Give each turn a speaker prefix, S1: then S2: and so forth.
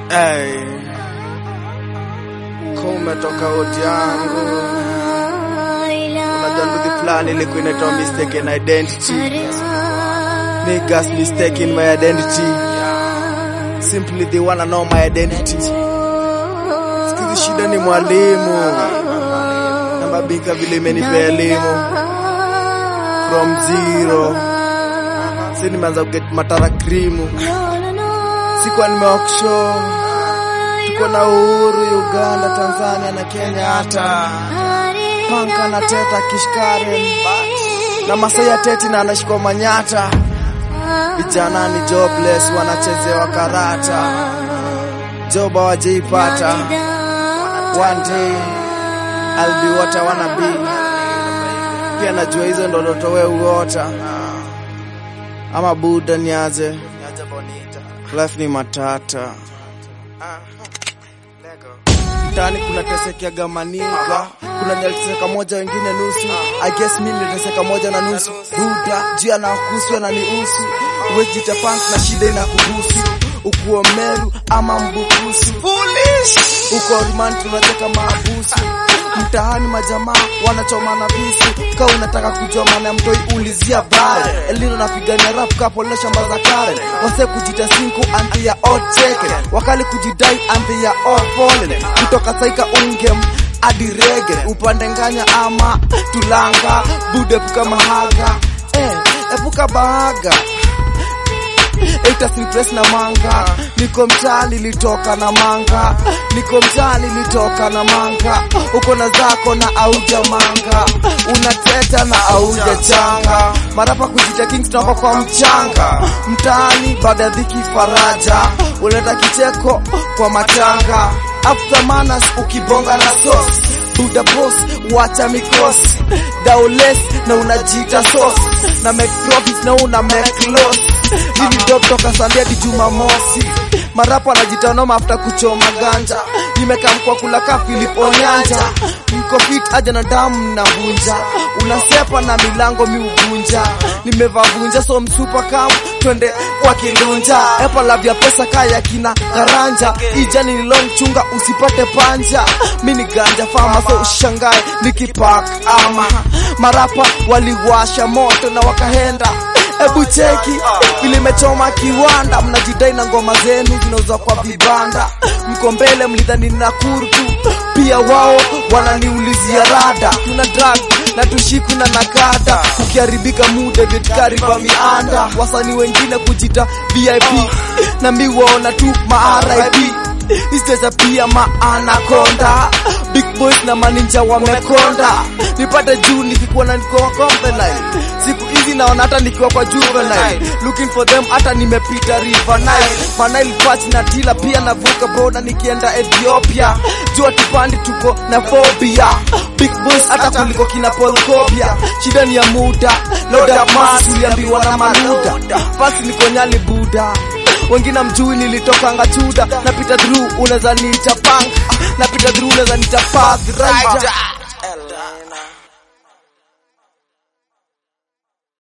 S1: Hey. Kumetoka oti yangu, unajua nduthi fulani ilikuwa inaitwa mistaken identity. Niggas mistaken my identity. Simply they wanna know my identity. Sikizi shida ni mwalimu na mabika vile imenipea elimu from zero. Si nimeanza kuget matara krimu, sikuwa nimeoksho tuko na uhuru Uganda, Tanzania na Kenya, hata panka na teta kishkaren na Masai ya teti na anashikwa manyata. Vijana ni jobless, wanachezewa karata, job hawajaipata. One day I'll be what I wanna be. Pia najua hizo ndo ndoto wewe uota, ama buda niaje, life ni matata mtaani kuna teseka gamaniga kuna nyaliteseka moja wengine nusu I guess mimi niliteseka moja na nusu buda jia na kuswa na niusu uwezi jita punk na shida inakuhusu ukuo meru ama mbukusu uko rumani tunacheka maabusu mtaani majamaa wanachomana visu ka unataka kujua maana ya mtoi ulizia bare elino napigania rap kapolna shamba za karen wase kujita sinku and they are all taken wakali kujidai and they are all fallen kutoka saika ungem hadi rege upande nganya ama tulanga bude epuka mahaga eh, epuka bahaga Eita simpress na manga niko mtaa nilitoka na manga niko mtaa nilitoka na manga uko na zako na auja manga unateta na auja changa marapa kujita king tunako kwa mchanga mtaani baada ya dhiki faraja unaleta kicheko kwa matanga after manners ukibonga na sauce Buda boss, wacha mikosi Daules na unajita sauce Na make profits na una make loss Hili dog toka Sunday hadi Jumamosi Marapa anajita noma after kuchoma ganja Nimekaa mkwa kula ka Philip Onyanja Mko fit aja na damu na vunja Unasepa na milango mi uvunja Nimevaa vunja so msupa kam Twende kwa kilunja Epa lavya pesa kaya kina karanja Ijani ni long chunga usipate panja Mini ganja fama so ushangae nikipak ama Marapa waliwasha moto na wakahenda Ebu cheki vile imechoma kiwanda, mnajidai na ngoma zenu zinauzwa kwa vibanda. Mko mbele mlidhani na kurtu, pia wao wananiulizia rada. Tuna drug na tushiku na nakada, ukiharibika muda vyetkari kwa mianda. Wasanii wengine kujita VIP na mi waona tu ma RIP Isicheza pia maanakonda Big boys na maninja wamekonda Nipate juu nikikuwa na niko company Siku hizi naona hata nikiwa kwa juvenile Looking for them hata nimepita river Nile Manail patch na tila pia navuka boda nikienda Ethiopia Jua tupandi tuko na phobia Big boys hata kuliko kina Paul Kobia Shida ni ya muda Loda mass uliambiwa na maluda Fasi niko nyali buda wengine mjui nilitokanga chuda napita through unaweza niita punk napita through unaweza niita path rider